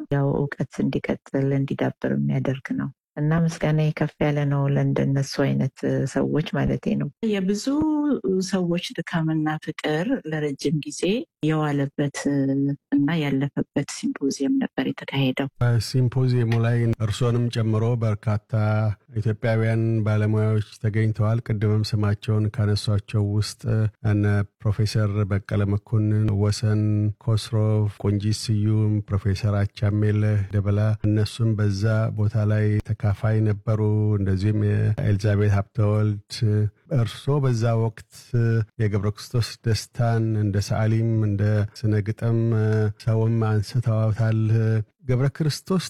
ያው እውቀት እንዲቀጥል እንዲዳብር የሚያደርግ ነው እና ምስጋና ከፍ ያለ ነው ለእንደነሱ አይነት ሰዎች ማለቴ ነው። የብዙ ሰዎች ድካምና ፍቅር ለረጅም ጊዜ የዋለበት እና ያለፈበት ሲምፖዚየም ነበር የተካሄደው። በሲምፖዚየሙ ላይ እርሶንም ጨምሮ በርካታ ኢትዮጵያውያን ባለሙያዎች ተገኝተዋል። ቅድምም ስማቸውን ካነሷቸው ውስጥ እነ ፕሮፌሰር በቀለ መኮንን፣ ወሰን ኮስሮፍ፣ ቆንጂት ስዩም፣ ፕሮፌሰር አቻሜል ደበላ እነሱም በዛ ቦታ ላይ ተካፋይ ነበሩ። እንደዚሁም ኤልዛቤት ሀብተወልድ እርሶ በዛ ወቅት የገብረ ክርስቶስ ደስታን እንደ ሰዓሊም እንደ ስነ ግጥም ሰውም አንስተዋታል። ገብረ ክርስቶስ